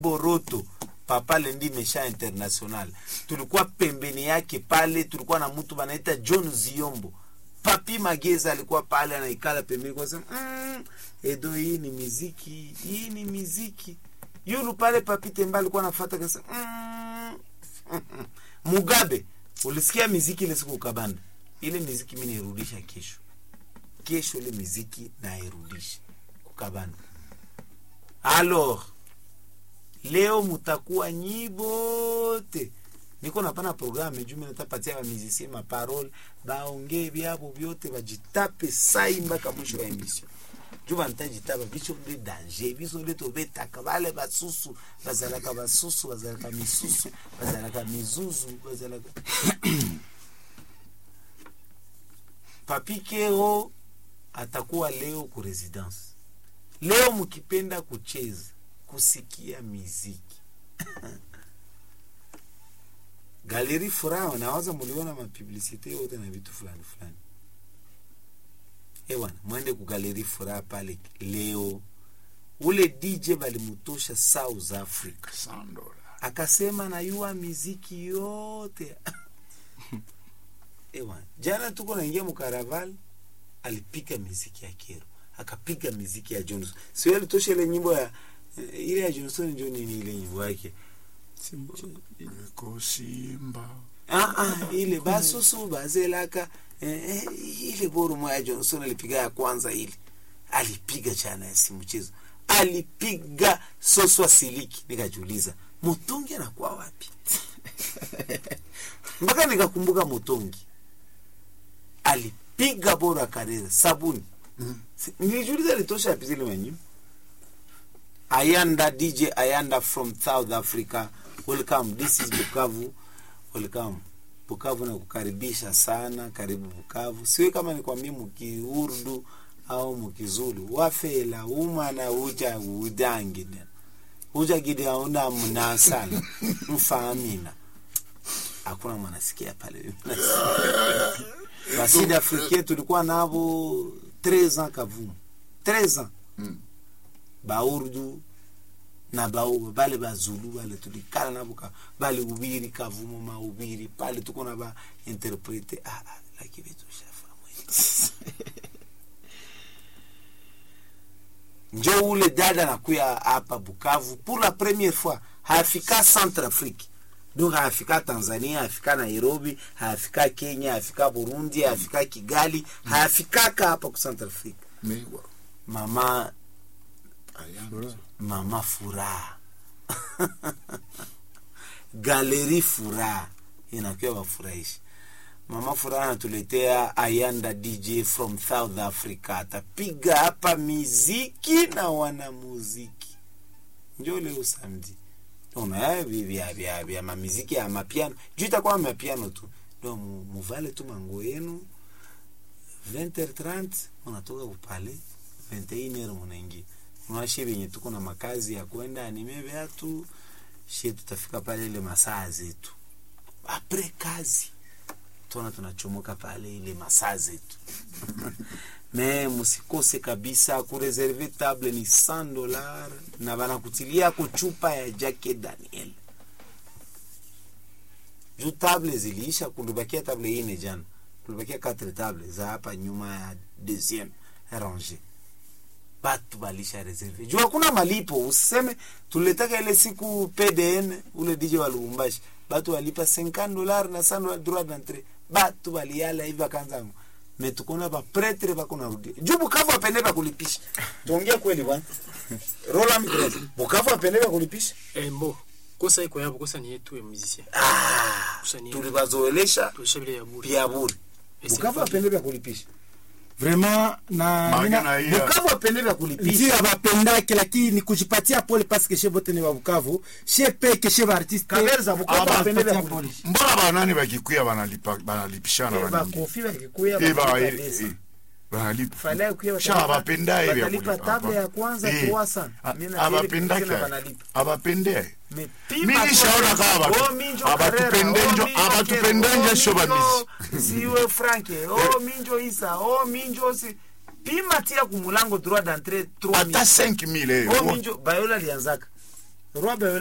Boroto Papa Lendi Mesha International, tulikuwa pembeni yake pale, tulikuwa na mtu banaita John Ziombo. Papi Mageza alikuwa pale anaikala pembeni kwa sema mm, Edo, hii ni miziki, hii ni miziki. Yulu pale Papi Temba alikuwa anafuata kasa mm, Mugabe, ulisikia miziki ile siku ukabanda ile miziki, mimi nairudisha kesho kesho, ile miziki nairudisha kukabanda. Alors leo mutakuwa nyibote niko napana programe juu natapatia bamizisie maparole baongee byabo vyote bajitape sai mpaka mwisho wa emission juu bantajitaba biso nde danger biso nde tobetaka bale basusu bazalaka basusu bazalaka misusu bazalaka mizuzu bazalaka papi kero atakuwa leo ku residence leo mkipenda kucheza kusikia miziki galeri furaha nawaza muliona mapublicite yote na vitu fulani fulani ewana mwende ku galeri furaha pale leo ule dj balimutosha south africa Sandola. akasema nayua miziki yote ewana jana tuko naingia mukaraval alipika miziki ya kero akapiga miziki ya johnson sio alitosha ile nyimbo ya ile ya johnson njo nini ile nyimbo yake Iko Simba. ah, ah, ile basusu bazelaka eh, eh, ile boru moya johnson alipiga ya kwanza ile alipiga chana ya si mchezo alipiga soswa siliki nikajiuliza mutungi anakuwa wapi mpaka nikakumbuka mutungi alipiga bora karera sabuni Si- nilijiuliza litosha api zile manyimbo ayanda dj ayanda from south africa welcome this is bukavu welcome bukavu na kukaribisha sana karibu bukavu siwe kama nikwambie mukiurdu au mukizulu wafela umana uja udangi nena uja gidi auna mnasala mfaamina hakuna mwanasikia pale basidi africain tulikuwa navo 13 ans kavumu 13 ans Mm. baurdu na bauba bale bazulu bale tulikala nabo ka bale ubiri kavumo maubiri pale tuko na ba interprete ah, ah, laki betu shafa mwe njo ule dada nakuya hapa Bukavu pour la première fois haafika Centre Afrique donc haafika Tanzania haafika Nairobi haafika Kenya haafika Burundi haafika Kigali haafikaka hapa ku Centre Afrique Mewa. mama Ayanda. mama furaha galeri furaha inakiwa wafurahishi mama furaha anatuletea ayanda dj from south africa atapiga hapa miziki na wanamuziki njo leo samdi una vya vya vya mamiziki ya mapiano juu itakuwa mapiano tu ndo mu- muvale tu mango yenu 20h30 unatoka kupale 21h munaingia mwashe venye tuko na makazi ya kwenda anime vyatu she tutafika pale ile masaa zetu apre kazi tona tunachomoka pale ile masaa zetu me musikose kabisa kureserve table ni 100 dolar na banakutilia ko chupa ya jake daniel juu table ziliisha kulibakia table ine jana kulibakia quatre table za hapa nyuma ya deuxième range batu balisha reserve juu hakuna malipo useme tuletaka ile siku pdn ule dj wa lubumbashi batu walipa 50 dolar na sana droit d'entrée batu baliala hivi akanza me tukona bapretre bako narudia juu bukavu apende bakulipisha tuongea kweli bwana rola mgrez bukavu apende bakulipisha embo kosa iko yabo kosa ni yetu ya musicien ah, Kosa ni- tulibazoelesha tulisha vile ya bure pia bure Ese bukavu fa- apende bakulipisha vraiment na Maana mina- na hiya. bukavu apende bakulipisha ndio abapendake lakini kujipatia pole paske she bote ni babukavu she peke she baartiste Kaberza, Bukavu aba- apende bapatia bakulipisha. pole. mbona banani bakikuya banalipa banalipishana Eh, banini bakofi bakikuya Eh, ba- bakilipa eh, pesa. eh, banalipa Fala kuya Sha watalipa- abapenda hivi ya watalipa kulipa. table ya kwanza Eh, 300. a- Mimi na abapendake tena banalipa. abapende Me- Mimi pima nishaona tu- kama batu- Oh, minjo abatupendenjo- Carrera, oh, minjo abatupendenjo Kero, oh, sho minjo bamizi. siwe franke oh minjo isa oh minjo si pima tia kumulango droit d'entrée 3000 ata 5000 oh eh, minjo bayola alianzaka Roi Beverly